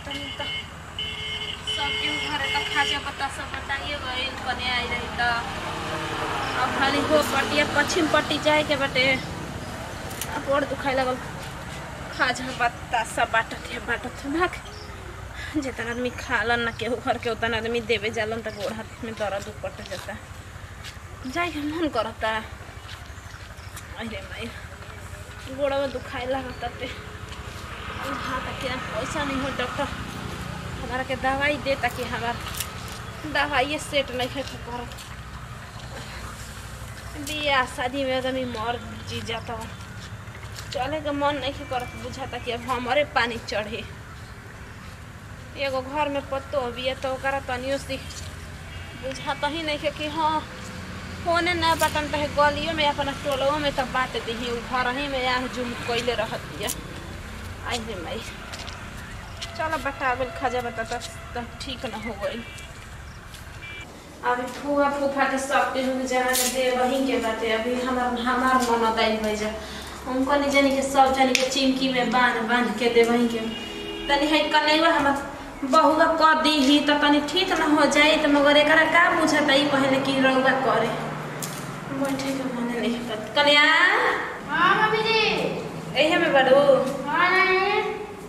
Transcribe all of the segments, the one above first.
तनी त सब केहू घरे त खाजा पत्ता सब बताइए गइल कने आई रही त अब खाली हो पटिया पश्चिम पट्टी जाए के बाटे अब और दुखाए लगल खाजा पत्ता सब बाटत है बाटत है भाग जितना आदमी खालन ना केहू घर के उतना आदमी देवे जालन त गोड़ हाथ में दर्द उपट जाता जाए के मन करता अरे माई गोड़वा दुखाए लगता ते हाँ ताकि पैसा नहीं हो डॉक्टर हमारा के दवाई दे ताकि हमारा दवाई सेट नहीं है कर बियाह शादी में आदमी मर जी जाता हो चले के मन नहीं करत बुझाता कि अब हमारे पानी चढ़े एगो घर में पत्तो बिया तो ओकरा तनियो सी बुझाता ही नहीं है कि हाँ फोने ना बटन तो है गलियों में अपना टोलों में तब बात दी उ घर ही में यहाँ जुम कैले रहत बिया आई रे माई चलो बतावल खजा बता तब ठीक ना हो गई अभी फुआ फूफा के सब के लोग जहाँ के दे वहीं के बाते अभी हमार हमार मन दाई भई जा उनको नहीं जानी के सब जानी के चिमकी में बांध बांध के दे वहीं के तनी है कनेवा हमार बहुआ कर दी ही तो तनी ठीक ना हो जाए तो मगर एकरा का बुझाता ई पहले की रउआ करे बैठे के मन नहीं पत कन्या हाँ मम्मी जी एहे में बड़ू हाँ नहीं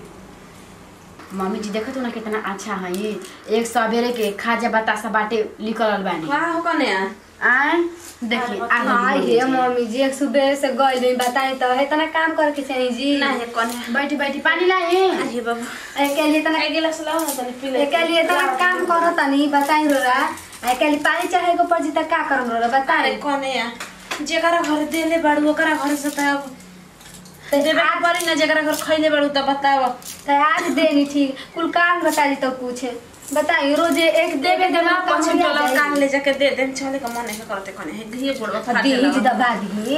मम्मी जी देखत हो ना कितना अच्छा है ये एक सवेरे के खाजा बतासा बाटे निकलल बानी का हो कन्या आय देखी आ हाँ गई ये मम्मी जी। मम्मी जी एक सुबह से गई नहीं बताई तो है तना काम करे के चाहिए जी नहीं कन्या बैठी बैठी पानी लाए अरे बाबा ए के लिए तना एक गिलास लाओ ना तनी पी ले ए के लिए तना काम करो तनी बताई रोरा ए के लिए पानी चाहे को पड़ जीता का करम रोरा अरे बताई कन्या जेकरा घर देले बाड़ू ओकरा घर से त अब देवे के पड़ी ना जेकरा घर खैले बाड़ू त बताव तो आज देनी ठीक कुल काम बता दी तो पूछे बताई रोज एक देवे देवे के बाद तो पश्चिम बढ़िया टोला जाएगी। कान ले जाके दे दे चले का मन नहीं करते कन्या है घी गोड़वा फाट बीज दबा दी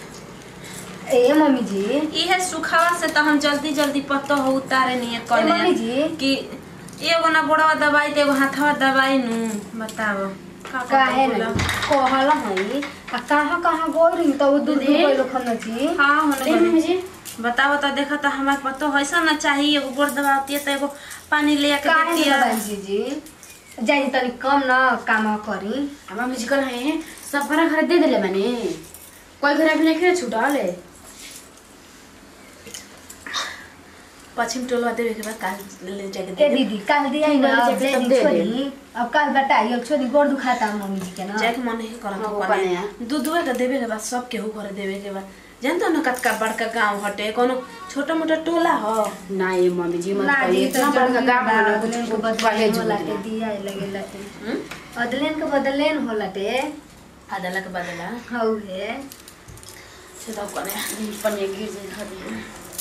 ए मम्मी जी इहे सुखावा से त हम जल्दी जल्दी पत्तो हो उतारे नहीं ए कन्या मम्मी जी कि एगो ना गोड़वा दवाई त एगो हाथवा दवाई नु बताव का काहे बोला? नहीं कहल हई आ कहाँ कहाँ गई रही तो वो दूध दीदी? गई लोखन जी हाँ होने दे मम्मी जी बताओ तो देखो तो हमारे पतो ऐसा ना चाहिए एगो गोड़ दबाती है तो एगो पानी ले आके काहे देती नहीं है बताई जी जी जानी तनी कम न काम करी आ मम्मी जी कल है सब घर घर दे देले माने कोई घर अभी नहीं खेले छूटल है पश्चिम टोलवा देवे के बाद काल ले जाके ए दे दे दीदी कल दिया ही ना बोले अब जाके दे तब दी दे दे। छोड़ी अब कल बताई अब छोड़ी गोड़ दुखाता मम्मी जी के ना जाके मन नहीं करत हाँ, हो वो कने कने। दूध दुहे के देवे के बाद सब केहू घर देवे के बाद जानतो ना कतका बड़का गांव हटे कोनो छोटा मोटा टोला हो ना ये मम्मी जी मत ना करिए दी तो इतना बड़का जरूरी गाँव बा, है ना अदलेन को कुछ कहे बदलेन होला जुगना के दिया ही लगे लटे हम्म? अदलेन के बदलेन होला टे आदला के बदला हौ है से तो कने पनिया गिर जाए खा दिए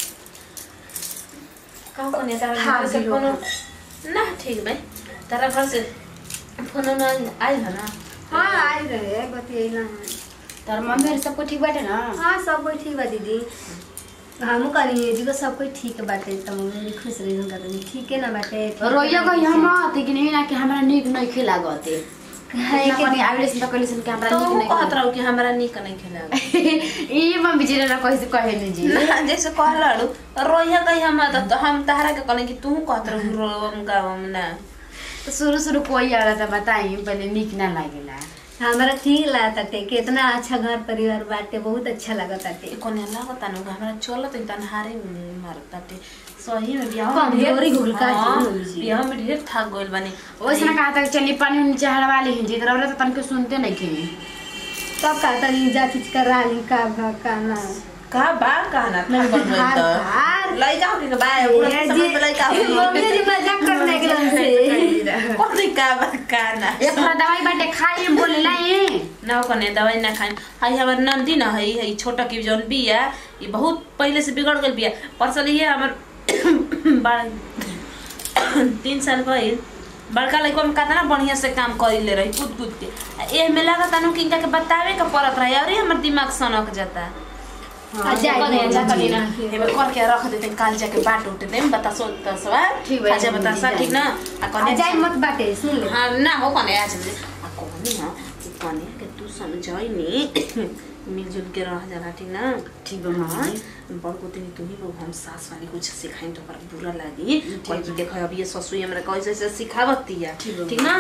का कने तारा हाँ, घर से दिलो। कोनो ना ठीक भाई तारा घर से फोन ना आई है ना हाँ आई रहे बतियला है तार मम्मी और सबको ठीक बाटे ना हाँ सब कोई ठीक बा दीदी हमू कहनी जी को सब कोई ठीक बाटे त मम्मी भी खुश रही उनका तो ठीक है ना बाटे ठीक रोइया है, गई ठीक हम है। लेकिन नहीं ना कि हमरा नीक नहीं खिला गते काहे ना के कनी आवेले से कहले से कि हमरा तो नीक वो नहीं कहत खिला रहू कि हमरा नीक नहीं खेला ई मम्मी जी ना कहे से कहे नहीं जी ना जैसे कहलड़ू रोइया कही हम त तो हम तहरा के कहले कि तू कहत रहू रोम गावम ना तो शुरू शुरू कोई आला था बताई पहले नीक ना लागेला हमारा ठीक लागता टे कितना अच्छा घर परिवार बाटे बहुत अच्छा लगता टे ए कोने लागता न हमरा चलत तनहारे मारता टे सही में बियाह कम में ढेर- जोरी घुल का हाँ, जी, जी। बियाह में ढेर थाक गइल बानी वैसे ना कहा था कि चली पानी नीचे हड़वा ली हिंदी तो रौरा तो तनके सुनते नहीं के तब का तनी जा चीज करा ली का भा का ना का बा कहना था बनबल हार त हार लइका हो कि बा बुढ़ा ये समझ में लइका जी हो मम्मी जी मजाक करने के लिए से कोनी का बा कहना एक थोड़ा दवाई बाटे खाई हम बोले लाई ना कने दवाई ना खाई हई हमर नंदी ना हई हई छोटा की जौन बिया ई बहुत पहले से बिगड़ गइल बिया परसल ये हमर बड़ तीन साल भइल बड़का लड़का में कितना बढ़िया से काम करी रही कूद कूद के आ एह में लागत अनु कि इनका के बतावे के पड़त रही और हमर दिमाग सनक जाता आ जाए कने मम्मी जा जी। कने ना हेबे कर के रख देते काल जाके बाट उठ देम बता सो तसवा ठीक बा, खाजा बता सा जाए। ठीक ना आ आ कने जाए मत बाटे सुन ले हाँ ना हो कने आज आ कहनी हाँ कि कने के तू समझाई नी मिलजुल के रह जाला ठीक ना ठीक बा हाँ मम्मी बड़को तनी तुम्ही लोग हम सास वाली कुछ सिखाई तो ओकरा बुरा लागी ठीक कोई बा। देखो अब ये ससुई हमरा कैसे ऐसे सिखावतिया ठीक बा। ठीक ना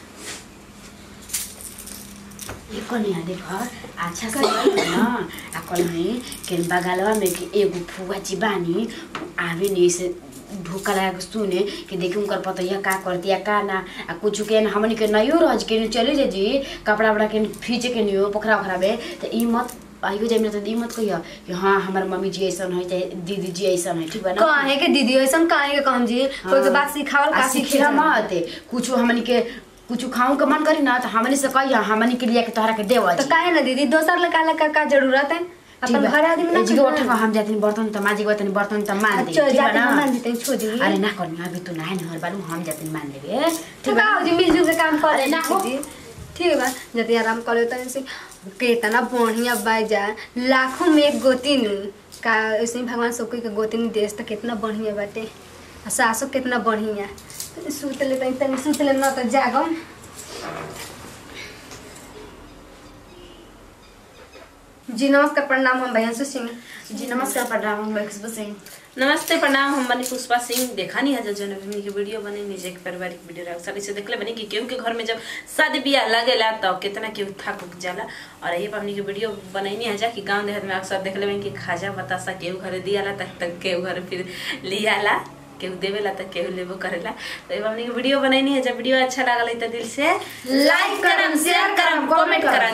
ये कनिया देख अच्छा से कर ना आ कल में के बगलवा में के एगो फुआ जी बानी आवे नहीं से ढोका लगा के सुने कि देखी उनकर पतैया का करती है का ना आ कुछ के न हमनी के नयो रह के न चले जे जी कपड़ा वपड़ा के फीचे के नियो पोखरा ओखरा में तो ई मत आइयो जाइम तो ई मत कहियो कि हाँ हमार मम्मी जी ऐसन है चाहे दीदी जी ऐसन है ठीक बा ना काहे के दीदी ऐसन काहे के कहम जी कोई के बात सिखावल आ का सीखिला मत कुछ हमनी के कुछ खाऊं के मन करी ना तो हमनी से कहिया हमनी के लिए के तोहरा के देवा तो जी काहे ना दीदी दोसर लगा लगा का जरूरत है अपन घर आदमी ना जी उठा हम जाते बर्तन त माजी गए बर्तन त मान दे अच्छा ठीक बा जाते ना हम मान देते हैं, छोड़ दी अरे ना करनी अभी तो ना है हर बालू हम जाते मान देबे ठीक बा जी मिलजुल के काम कर अरे ना हो। दीदी ठीक बा जति आराम कर लेते हैं से कितना बढ़िया बाजा लाखों में एक गोतिन का ऐसे ही भगवान सबको के गोतिन देश तो कितना बढ़िया बाटे आ सासो कितना बढ़िया तनी सुत ले तनी तनी सुत ले ना तो जागम जी नमस्कार प्रणाम हम भैया सिंह जी नमस्कार प्रणाम हम खुशबू सिंह नमस्ते प्रणाम हम बनी पुष्पा सिंह देखा नहीं है जन अभी के वीडियो बने निजे के पारिवारिक वीडियो रहा सारी से देखले बनी कि केहू के घर में जब शादी ब्याह लगेला तो कितना केहू थक उक जाला और यही पर हमनी के वीडियो बनैनी है जा कि गांव देहात में अक्सर देखले बनी कि खाजा बतासा केहू घरे दियाला तक तक केहू घर फिर लियाला केहू देवेला तक केहू लेबो करेला तो ये हमनी के वीडियो बनैनी है जब वीडियो अच्छा लागल है तो दिल से लाइक करम शेयर करम कमेंट करम